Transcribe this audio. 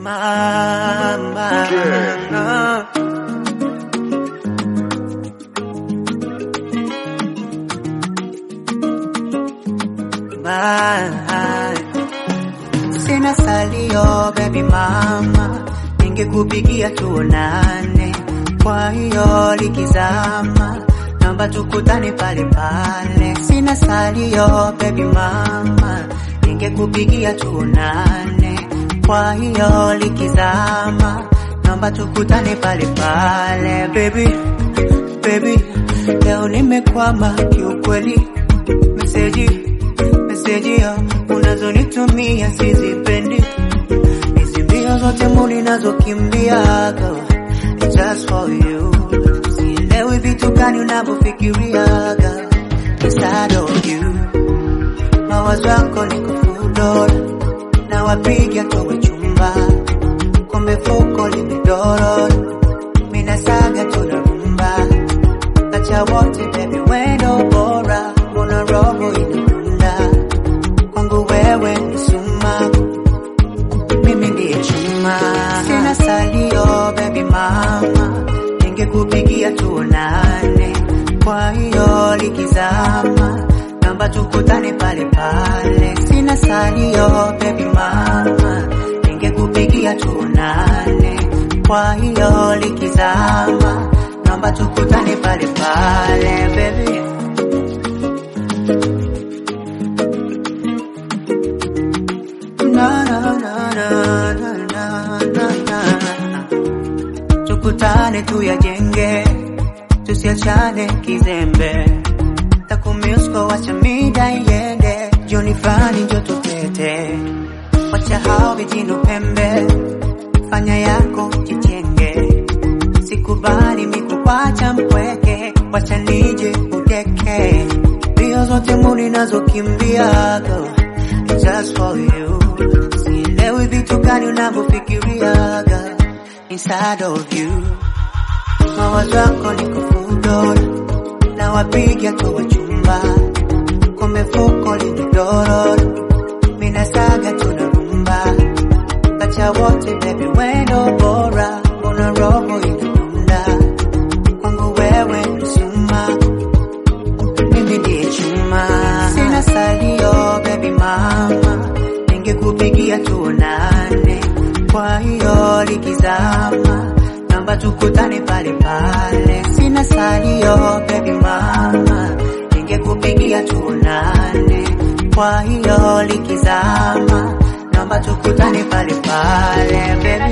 mama. My. Sina salio baby mama, ningekupigia tuonane. Kwa hiyo likizama, naomba tukutane pale pale. Sina salio baby mama, ningekupigia tuonane. Kwa hiyo likizama, naomba tukutane pale pale. Baby, baby, leo nimekwama kiukweli, meseji meseji ya unazonitumia sizipendi, hizi mbio zote muli nazokimbia girl, it's just for you. Sielewi vitu gani unavyofikiriaga inside of you, mawazo yako ni kufudora na wapiga towe chumba, kumbe fuko limedorora, mina saga tunarumba, acha wote baby, wendo bora, mbona roho inadunda kwangu wewe ni suma, mimi ndiye chuma, sina salio baby mama, ningekupigia tuonane, kwa hiyo likizama, naomba tukutane pale pale, sina salio baby mama, ningekupigia tuonane, kwa hiyo likizama, naomba tukutane pale pale baby. Na, na, na, na, na, na, na, na. Tukutane tuyajenge, tusiachane kizembe, takumiusko wacha mida iende, jioni fulani njo tupete, wacha hao vijino pembe, fanya yako jijenge, sikubali mikukwacha mpweke, wacha nije udeke, mbio zote muni nazokimbia girl, it's just for you. Sielewi vitu gani unavyofikiriaga inside of you, mawazo yako ni kufudora na wapiga towe chumba, kumbe fuko limedorora, mina saga tunarumba, acha wote baby, wendo bora, mbona roho inadunda kwangu wewe ni suma mimi ndiye chuma, sina salio baby mama, ningekupigia tuonane, kwa hiyo likizama, naomba tukutane pale pale, sina salio baby mama, ningekupigia tuonane, kwa hiyo likizama, naomba tukutane pale pale baby.